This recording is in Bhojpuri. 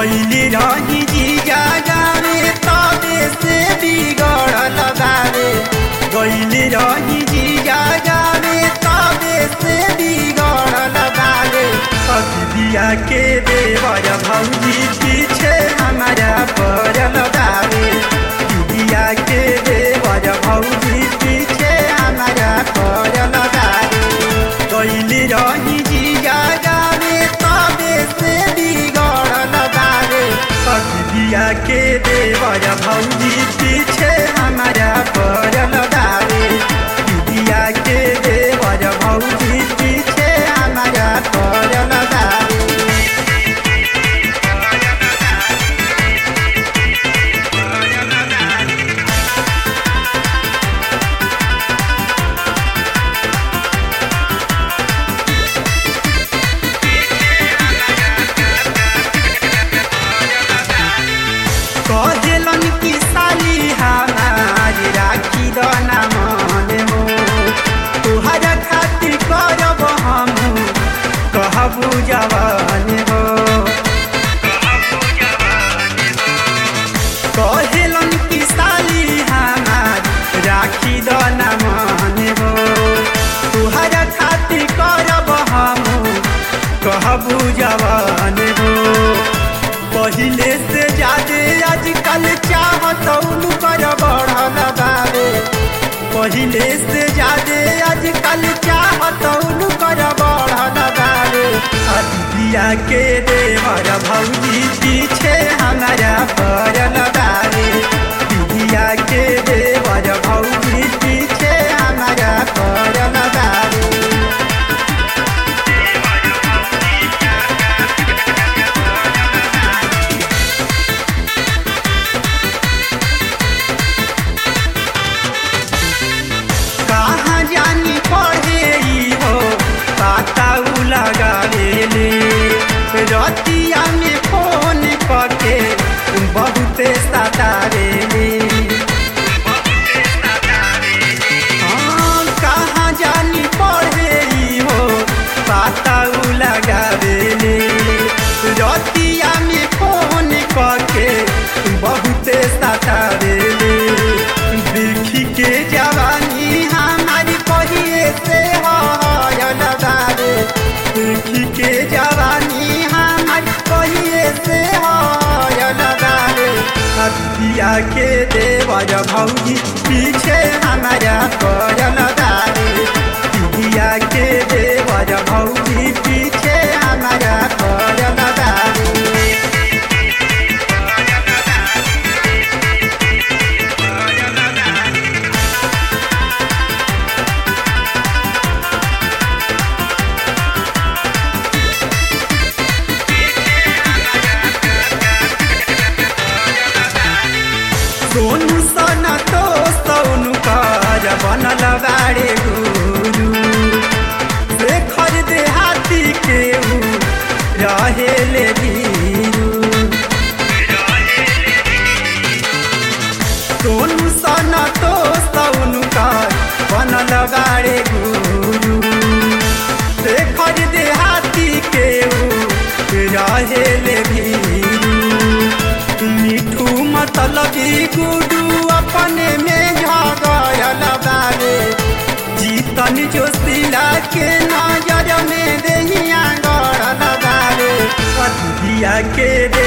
गईली रही जीजा जाने तबे से बिगड़ल बारे गईली रही जीजा जाने तबे से बिगड़ल बारे अतिया के देवर भौजी पीछे हमारा पड़ल बारे दिया के देवर भौजी पीछे हमारा पड़ल बारे गईली रही जीजा जाने तबे से बिगड़ल बारे दिया के देवर भौजी पीछे हमारा पड़ल बारे दिया के देवर भौजी पीछे हमारा पड़ल बारे कहेलन की साली हमार राखी दना मन हो तुहरा खातिर करब हम कहबू जवान हो कहेलन की साली हमार राखी दना मन हो तुहरा खातिर करब हम कहबू जवान हो पहिले से ज्यादा आजकल चाहत कर बढ़ल बारे पहिले से ज्यादा आजकल चाहत कर बढ़ल बारे अदिया के देवर भौजी पीछे हमारा पड़ल बारे दिया के देवर भौजी पीछे हमारा पड़ल बारे कहाँ जानी पढ़े ई हो पाताऊ लगावेले रतिया में फोन करके बहुते सतावेले हाँ, कहाँ जानी पढ़े ई हो पाताऊ लगावेले रतिया में फोन करके बहुते सतावेले देखी के जवानी हमारी कहिए से हयल बारे देखी के जवानी हमारी कहिए से हयल बारे हथिया के देवर भौजी पीछे हमारा करल बारे दिया के देवर भौजी पीछे हमारा करल बारे सोनू सन तो सोनू कर बनल बारे गुरु शेखर देहाती के ऊ रहेले बीरू सोनू सन तो सोनू कर बनल बारे गुरु शेखर देहाती के ऊ रहेले बीरू मिठू मतलबी गुडू अपने में झगड़ल बारे जीतन जोशिला के नजर में देहिया गड़ल बारे दिया के दे